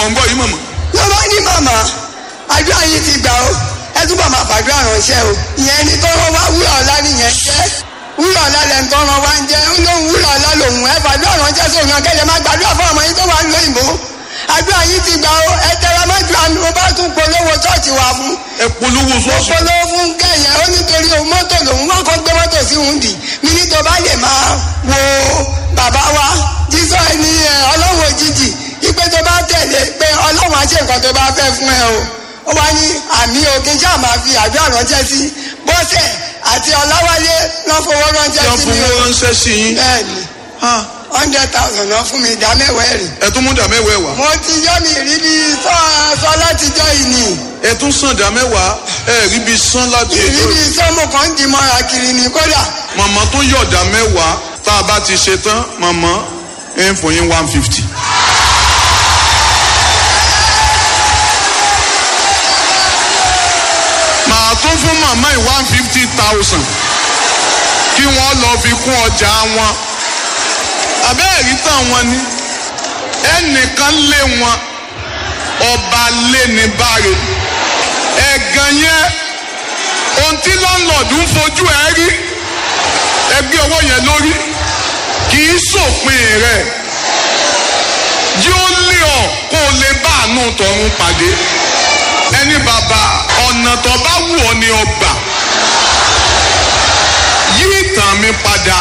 ń gbọ́ yìí mọ̀mọ́. ló bá ní màmá àdúrà yìí ti gbà ó ẹ túbọ̀ máa fàdúrà ránṣẹ́ o ìyẹn ni tọ́rọ wá wúrà ọ̀la nìyẹn jẹ́ wúrà ọ̀la lẹ̀ ń tọ́rọ wá ń jẹ́ ó lóun wúrà ọ̀la lòun ẹ fàdúrà ránṣẹ́ sóun akẹ́lẹ́ máa gbàdúrà fún ọmọ yín tó wà ń lóyìnbó àdúrà yìí ti gbà ó ẹ tẹra mọ́jú àmì mo bá tún polówó ṣọ́ọ̀ṣì wà fún ẹ polówó ṣọ́ọ̀ṣì. polówó fún kẹyìn ó nítorí òun mọ́tò lòun wọ́n kọ́ gbé mọ́tò sí òun dì mí ní tó bá lè máa wo bàbá wa jísọ ẹni ẹ, ọlọ́run òjijì ipe tó bá tẹ̀lé pé ọlọ́run á ṣe nǹkan tó bá fẹ́ fún ẹ o ó wá ní àmì òkè ṣáà máa fi àdúrà ránṣẹ́ sí bọ́sẹ̀ àti ọláwálé lọ́ fowó ránṣẹ́ yọ sí mi fowó o ránṣẹ́ sí yín. bẹ́ẹ̀ni Ah, hundred thousand lọ fún mi ìdá mẹ́wàá ẹ̀rì ẹ tún mú dà mẹ́wàá ẹ̀ wá. mo ti yọ́ mi rí bí sọ sọ látijọ́ yìí nìyí ẹ tún sàn dà mẹ́wàá ẹ rí bí sán láti ètò. ìrírí sọ́mù kan ń di mọ́ra kiri ní kódà màmá tó yọ̀dà mẹ́wàá tá a bá ti ṣe tán màmá ẹ ń fún yín one fifty. màá tún fún màmá yìí one fifty thousand kí wọ́n lọ fi kún ọjà wọn. àbẹ́ẹ̀rí tán wọn ni ẹnìkan lé wọn ọba lé ní báre ẹ̀gàn yẹn ohun tí lọ́nlọ́ọ̀dù ń fojú ẹ rí ẹgbẹ́ ọwọ́ yẹn lórí kì í sòpin rẹ̀ yóò lé ọ kó o lè bá àánú tọ̀run pàdé ẹni bàbá ọ̀nà tó bá wù ọ́ ni ọgbà yí ìtàn mi padà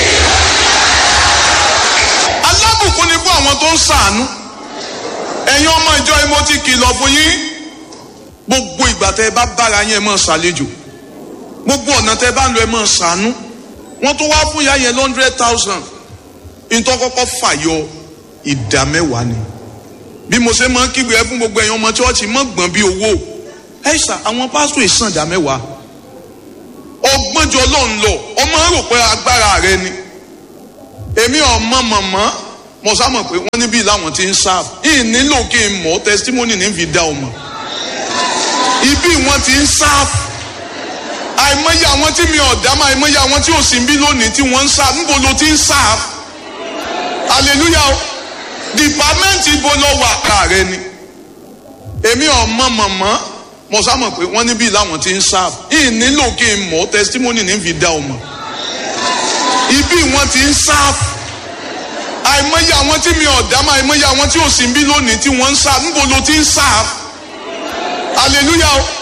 alábùkún ni fún àwọn tó ń ṣàánú ẹ̀yin ọmọ ìjọ yìí mo ti kìlọ̀ fún yín gbogbo ìgbà tẹ́ ẹ bá bára yín ẹ máa ṣàlejò gbogbo ọ̀nà tẹ́ ẹ bá ń lọ ẹ máa ṣàánú wọ́n tún wá fún ìyá yẹn hundred thousand nítorí kọ́kọ́ fàyọ ìdá mẹ́wàá ni bí mo ṣe máa ń kígbe ẹ fún gbogbo ẹ̀yin ọmọ chọ́ọ̀chì mọ́ gbọ̀n bí owó ẹ ṣà àwọn pásítọ̀ ìsàn ìdá mẹ́wàá ọgbọ́njọ ló ń lọ ọmọ rò pé agbára rẹ ni èmi ọmọ mọ̀mọ́ mo sá mọ̀ pé wọ́n níbí làwọn ti ń sáà yìí nílò kí n mọ̀ testimony ní fi dá ọmọ ibi wọn ti ń sáà àìmọye àwọn tí mi ò dá mọ àìmọye àwọn tí ò sí bí lónìí tí wọ́n ń sá níbo ló ti ń sá hallelujah o dìpámẹ́ǹtì ibo lọ wà ká rẹ ni èmi ọmọ mọ̀mọ́ mo sá mọ̀ pé wọ́n níbí làwọn ti ń sá yìí nílò kí n mọ̀ testimony ní fi dá ọmọ ibi wọn ti ń sá àìmọye àwọn tí mi ò dá mọ àìmọye àwọn tí ò sí bí lónìí tí wọ́n ń sá níbo ló ti ń sá hallelujah o